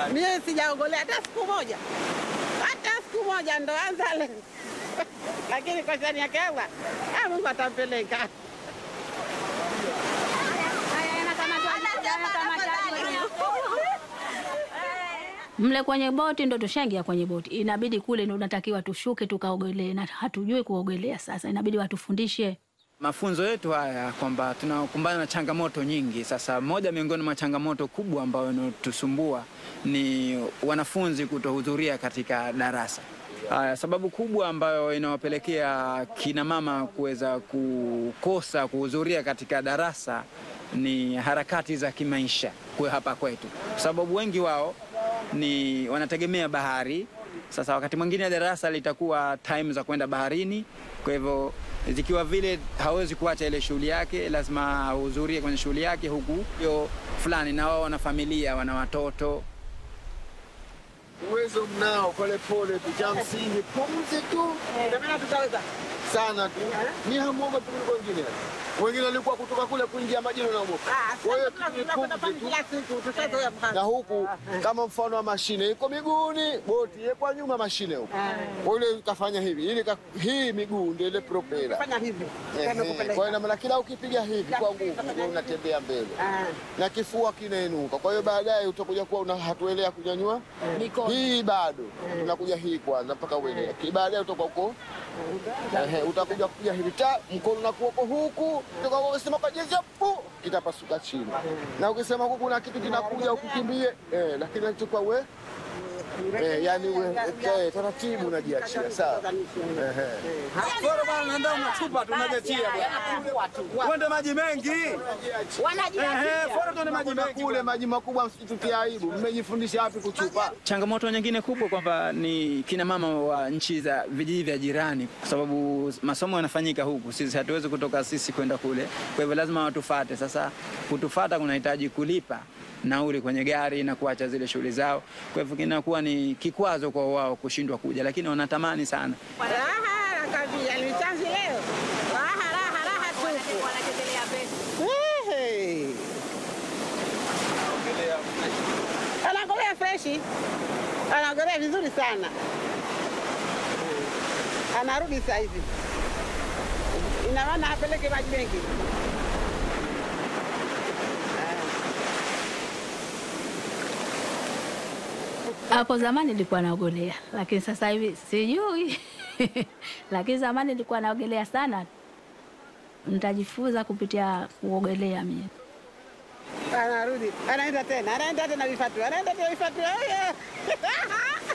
Mie sijaogolea hata siku moja, hata siku moja, ndo anza leo lakini kwa shani yake Allah, ah, Mungu atampeleka. Mle kwenye boti ndo tushaingia kwenye boti, inabidi kule ndo unatakiwa tushuke tukaogelee, na hatujui kuogelea. Sasa inabidi watufundishe. Mafunzo yetu haya kwamba tunakumbana na changamoto nyingi. Sasa moja miongoni mwa changamoto kubwa ambayo inatusumbua ni wanafunzi kutohudhuria katika darasa. Haya, sababu kubwa ambayo inawapelekea kina mama kuweza kukosa kuhudhuria katika darasa ni harakati za kimaisha kwa hapa kwetu, kwa sababu wengi wao ni wanategemea bahari. Sasa wakati mwingine darasa litakuwa time za kwenda baharini, kwa hivyo zikiwa vile hawezi kuacha ile shughuli yake, lazima ahudhurie kwenye shughuli yake, huku hiyo fulani, na wao wana familia, wana watoto. Uwezo mnao, pole pole tu, cha msingi pumzi tu tutaweza sana tu. Ni hamuoga tu kuliko wengine. Wengine walikuwa kutoka kule kuingia majini wanaogopa. Kwa hiyo tu ni pumzi tu. kila siku tushazoea na huku kama mfano wa mashine iko miguuni, boti iko nyuma mashine huku. Kwa ile ukafanya hivi, ili ka- hii miguu ndio ile propela. fanya hivi Ehe, Kwa hiyo ina maana kila ukipiga hivi kwa nguvu ndio unatembea mbele na kifua kinainuka. Kwa hiyo baadaye utakuja kuwa una hatuelea kunyanyua hii bado tunakuja hii kwanza mpaka uelea. Ki- Baadaye utakuwa uko ehe, utakuja kupiga hivi ta mkono na kuoko huku, utakuwa ukisema kwa jezi pu kitapasuka chini, na ukisema huku kuna kitu kinakuja ukikimbie eh, lakini nachukua we eh, yani we eh, taratibu unajiachia sawa. Ehe. Bora bwana, naenda unachupa tu unajetia bwana. Uende maji mengi. Ehe, bora tuende maji Kuna mengi. kule maji makubwa, msitutie aibu. Mmejifundisha wapi kuchupa? Changamoto nyingine kubwa kwamba ni kina mama wa nchi za vijiji vya jirani, kwa sababu masomo yanafanyika huku, sisi hatuwezi kutoka sisi kwenda kule, kwa hivyo lazima watufate. Sasa kutufata kunahitaji kulipa nauli kwenye gari na kuacha zile shughuli zao, kwa hivyo kinakuwa ni kikwazo kwa wao kushindwa kuja, lakini wanatamani sana. raha nakambia ni chanzi leo raha raha raha tupu Ehe. anaogelea freshi anaogelea vizuri sana anarudi saa hizi ina maana apeleke maji mengi Hapo zamani nilikuwa naogelea, lakini sasa hivi sijui. lakini zamani nilikuwa naogelea sana. Nitajifunza kupitia kuogelea mimi. anarudi anaenda tena anaenda tena vifatu anaenda tena vifatu